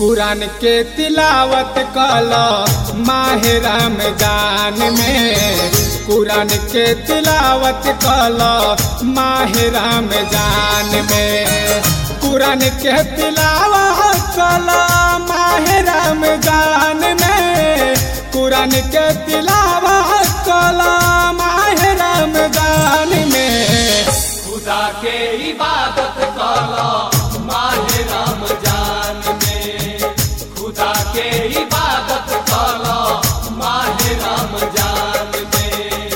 कुरान के तिलावत कल माह रमजान में कुरान के तिलावत कल माह रमजान में कुरान के तिलावत कल माह रमजान में कुरान के तिलावत कल माह रमजान में खुदा के इबादत कला माह रमजान में खुदा के इबादत कला माह रमजान में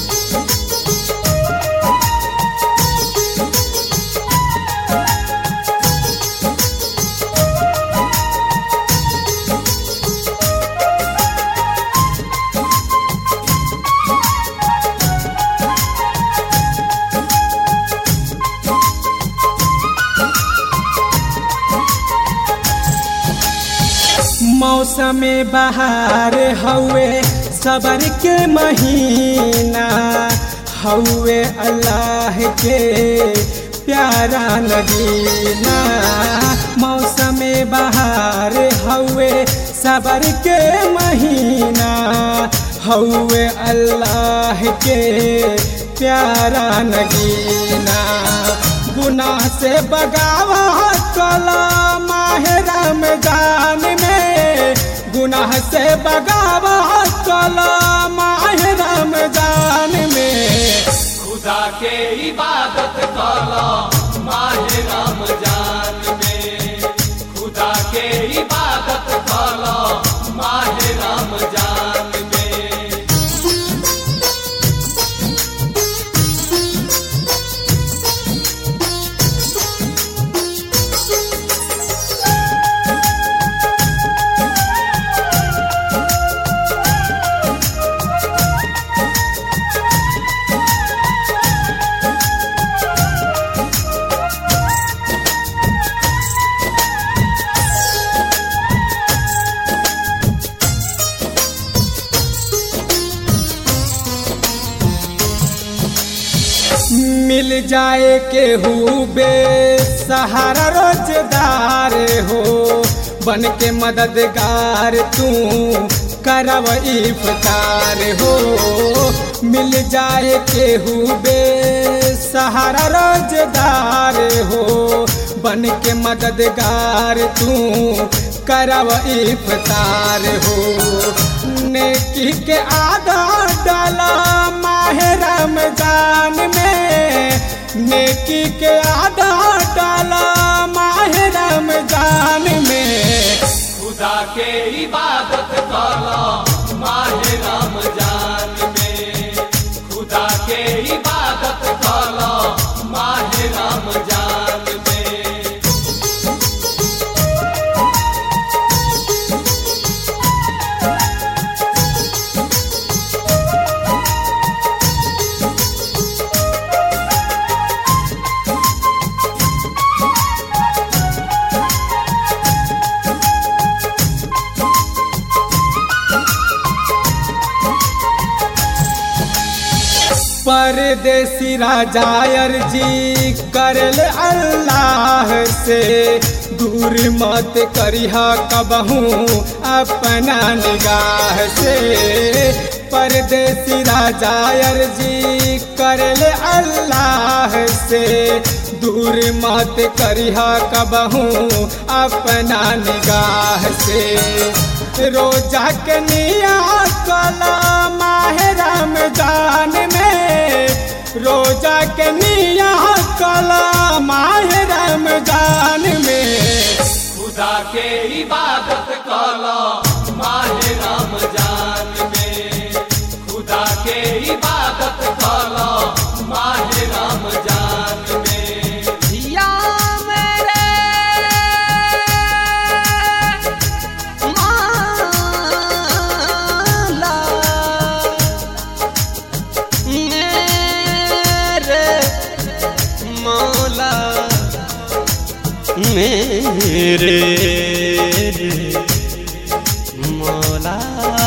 मौसम बहार हवे सबर के महीना हवे अल्लाह के प्यारा नगीना मौसम बहार हवे सबर के महीना हवे अल्लाह के प्यारा नगीना गुनाह से बगावा कला माह रमजान में गुनाह से बगावा कला माह रमजान में खुदा के इबादत कला माह रमजान में खुदा के इबादत कला माह रमजान में मिल जाए के बे सहारा रोजदार हो बन के मददगार तू करब इफ्तार हो मिल जाए के बे सहारा रोजदार हो बन के मददगार तू करब इफ्तार हो नेकी के आधा डाला माह रमजान में नेकी के आधा डाला माह रमजान में खुदा के इबादत कला माह रमजान में खुदा के इबादत कला माह रमजान में परदेसी राजा अर्जी करल अल्लाह से दूर मत करिहा कबहू अपना निगाह से परदेसी राजा अर्जी करल अल्लाह से दूर मत करिहा कबहू अपना निगाह से रोजा के निया कला माह रमजान में रोजा के निया कला माह रमजान में खुदा के इबादत कला माह रमजान में खुदा के इबादत कला माह रमजान में या मेरे माला मेरे मौला मेरे मौला